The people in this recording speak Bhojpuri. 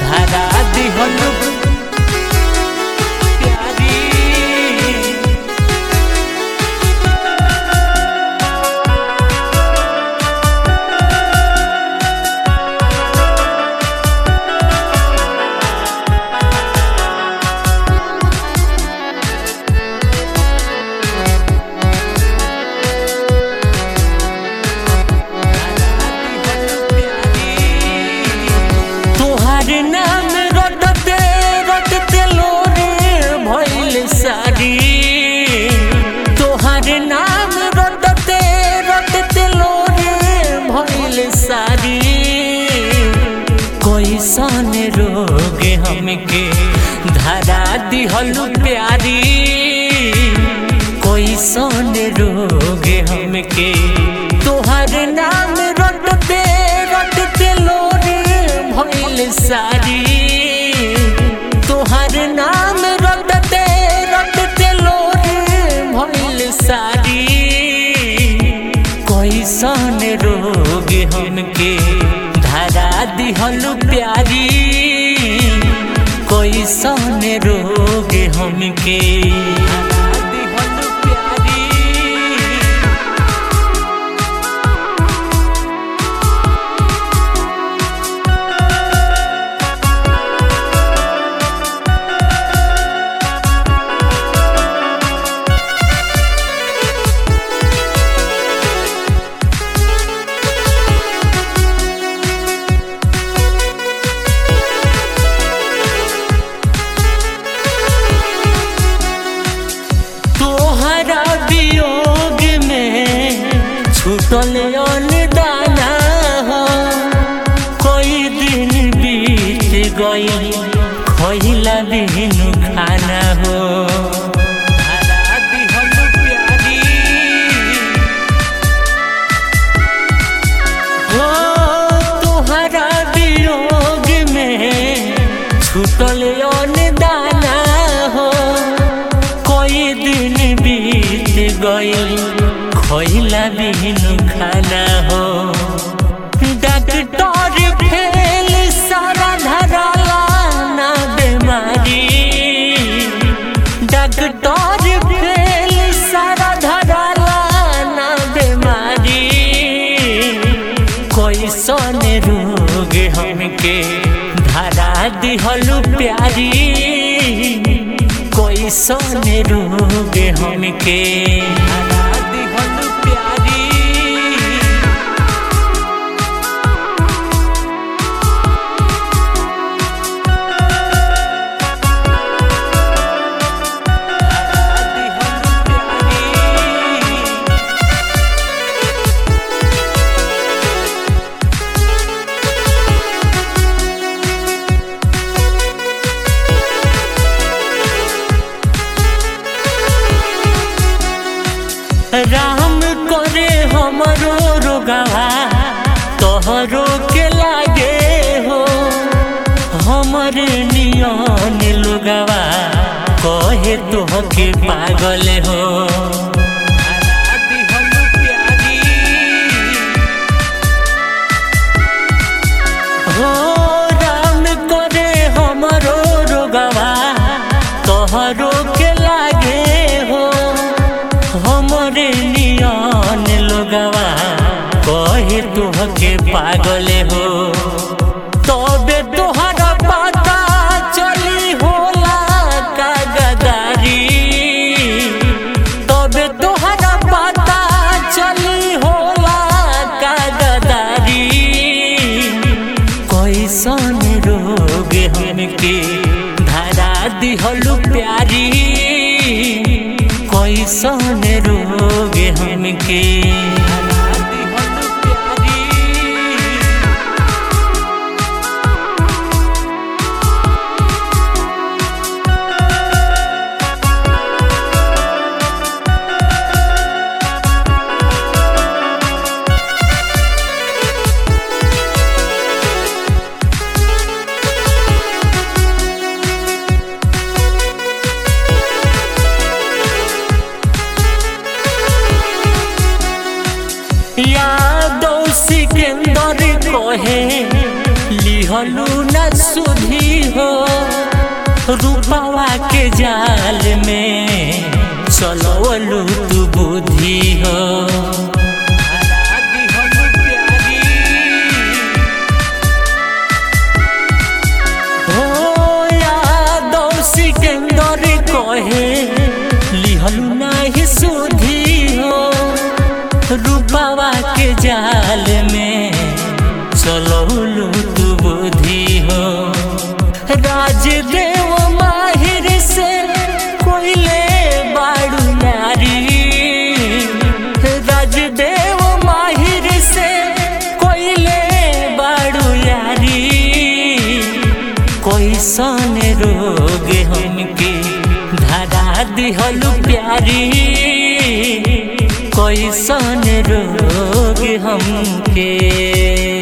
धारा दिहल प्यारी तोहार नाम रटते रटते लोरे भइल सारी तोहार नाम रटते रटते लोरे भइल सारी कैसन रोग हमके धरा दिहल प्यारी कैसन रोग हमके तोहार नाम रटते रटते लोरे भइल सारी तोहार नाम रटते रटते लोरे भइल सारी कैसन रोग हमके धरा दिहल प्यारी कैसन रोग हमके धरा दिहल प्यारी तोहरा वियोग में छूटल दाना हो कोई दिन बीत गई खइला दिन खाना हो धरा दिहल प्यारी हो तोहरा वियोग में छूटल दाना हो कोई दिन बीत गई खइला बिन खाना हो डॉक्टर फेल सारा धराला ना बीमारी डॉक्टर फेल सारा धराला ना बीमारी कैसन रोग हमके धरा दिहल प्यारी कैसन रोग हमके धरा दिहल प्यारी धरा दिहल प्यारी राम करे हमरो रोगवा तोहरो के लागे हो हमर नियन लोगवा कहे तोहके पागल हो धरा दिहल प्यारी हो राम करे हमरो रोगवा तोहरो के लागे हो हमरे नियन लोगवा कहे तुहके पागल हो तबे तोहरा पता चली होला का गदारी तबे तोहरा पता चली होला का गदारी कैसन रोग हमके धरा दिहल प्यारी कैसन रोग हमके धरा दिहल प्यारी हो रूपवा के जाल में चलवलू तू बुद्धि हो धरा दिहलु प्यारी हो यादव सिकंदर कहे लिहलु नाही सुधी हो रूपवा के जाल में चलौलू तू बुद्धि हो राजदेव माहिर से कोइले बाड़ू नारी राजदेव माहिर से कोइले बाड़ू यारी कोई सन रोग हमके धरा दिहलु प्यारी कोई सन रोग हमके